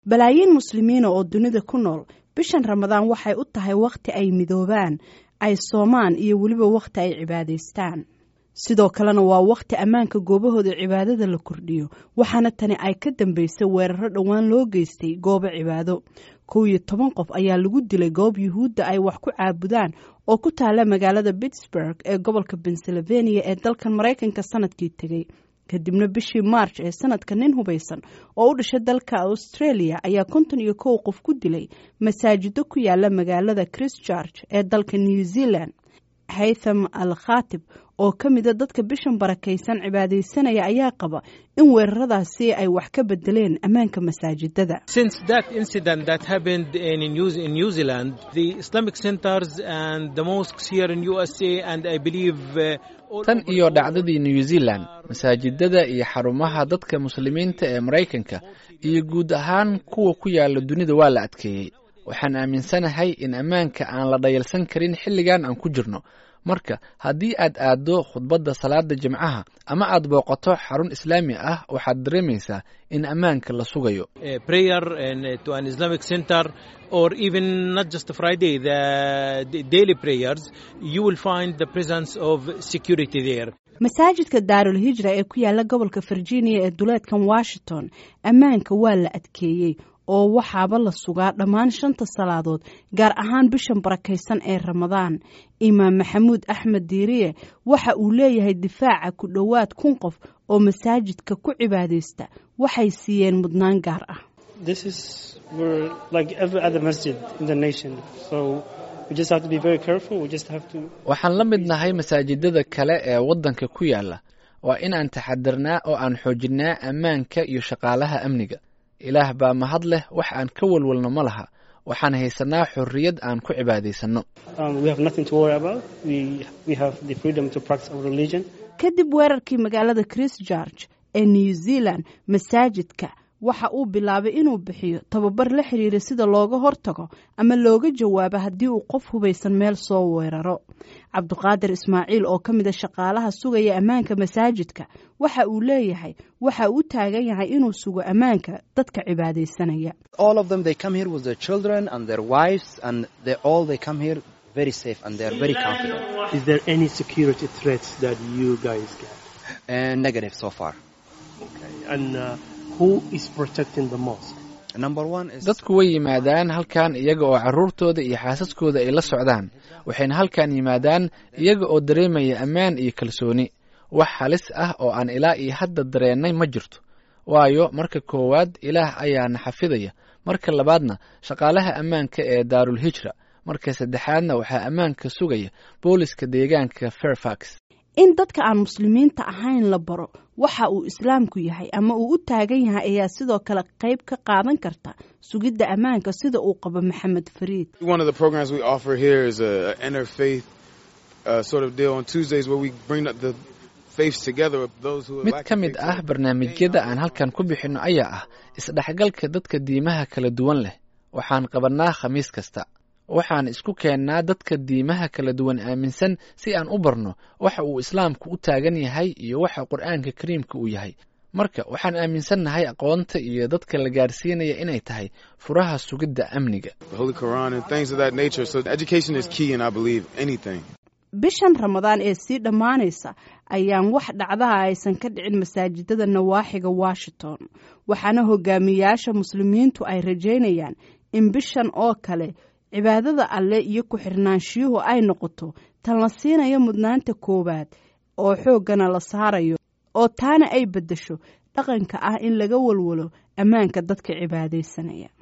balaayiin muslimiina oo dunida ku nool bishan ramadaan waxay u tahay wakhti ay midoobaan ay soomaan iyo weliba wakhti ay cibaadaystaan sidoo kalena waa wakhti ammaanka goobahooda cibaadada la kordhiyo waxaana tani ay ka dambaysay weeraro dhowaan loo geystay goobo cibaado kow iyo toban qof ayaa lagu dilay goob yuhuudda ay wax ku caabudaan oo ku taala magaalada pittsburg ee gobolka pennsylvania ee dalkan maraykanka sanadkii tegey kadibna bishii march ee sanadka nin hubaysan oo u dhashay dalka australia ayaa konton iyo kow qof ku dilay masaajido ku yaala magaalada christchurch ee dalka new zealand haytham al khatib oo ka mida dadka bishan barakaysan cibaadaysanaya ayaa qaba in weeraradaasi ay wax ka bedeleen ammaanka masaajidada tan iyo dhacdadii new zealand masaajidada iyo xarumaha dadka muslimiinta ee maraykanka iyo guud ahaan kuwa ku yaala dunida waa la adkeeyey waxaan aaminsanahay in ammaanka aan la dhayalsan karin xilligan aan ku jirno marka haddii aad aaddo khudbadda salaada jimcaha ama aad booqato xarun islaami ah waxaad dareemaysaa in ammaanka la sugayo masaajidka daarul hijra ee ku yaala gobolka virginia ee duleedkan washington ammaanka waa la adkeeyey oo waxaaba la sugaa dhammaan shanta salaadood gaar ahaan bishan barakaysan ee ramadaan imaam maxamuud axmed diiriye waxa uu leeyahay difaaca ku dhowaad kun qof oo masaajidka ku cibaadaysta waxay siiyeen mudnaan gaar ah waxaan la mid nahay masaajidada kale ee waddanka ku yaala waa inaan taxadirnaa oo aan xoojinnaa ammaanka iyo shaqaalaha amniga ilaah baa mahad leh wax aan ka walwalno ma laha waxaan haysanaa xorriyad aan ku cibaadaysanno kadib weerarkii magaalada christchurch ee new zealand masaajidka waxa uu bilaabay inuu bixiyo tababar la xiriira sida looga hortago ama looga jawaabo haddii uu qof hubaysan meel soo weeraro cabduqaadir ismaaciil oo ka mida shaqaalaha sugaya ammaanka masaajidka waxa uu leeyahay waxa uu taagan yahay inuu sugo ammaanka dadka cibaadaysanaya dadku way yimaadaan halkan iyaga oo carruurtooda iyo xaasaskooda ay la socdaan waxayna halkan yimaadaan iyaga oo dareemaya ammaan iyo kalsooni wax halis ah oo aan ilaa iyo hadda dareennay ma jirto waayo marka koowaad ilaah ayaana xafidaya marka labaadna shaqaalaha ammaanka ee daarul hijra marka saddexaadna waxaa ammaanka sugaya booliska deegaanka fairfax in dadka aan muslimiinta ahayn la baro waxa uu islaamku yahay ama uu u taagan yahay ayaa sidoo kale qayb ka qaadan karta sugidda ammaanka sida uu qabo maxamed fariid mid ka mid ah barnaamijyada aan halkan ku bixinno ayaa ah isdhexgalka dadka diimaha kala duwan leh waxaan qabannaa khamiis kasta waxaan isku keennaa dadka diimaha kala duwan aaminsan si aan u barno waxa uu islaamku u taagan yahay iyo waxa qur'aanka kariimka uu yahay marka waxaan aaminsannahay aqoonta iyo dadka la gaarsiinaya inay tahay furaha sugidda amniga bishan ramadaan ee sii dhammaanaysa ayaan wax dhacdaha aysan ka dhicin masaajidada nawaaxiga washington waxaana hogaamiyayaasha muslimiintu ay rajaynayaan in bishan oo kale cibaadada alle iyo ku-xirnaanshiyuhu ay noqoto tan la siinayo mudnaanta koowaad oo xooggana la saarayo oo taana ay beddesho dhaqanka ah in laga walwalo ammaanka dadka cibaadaysanaya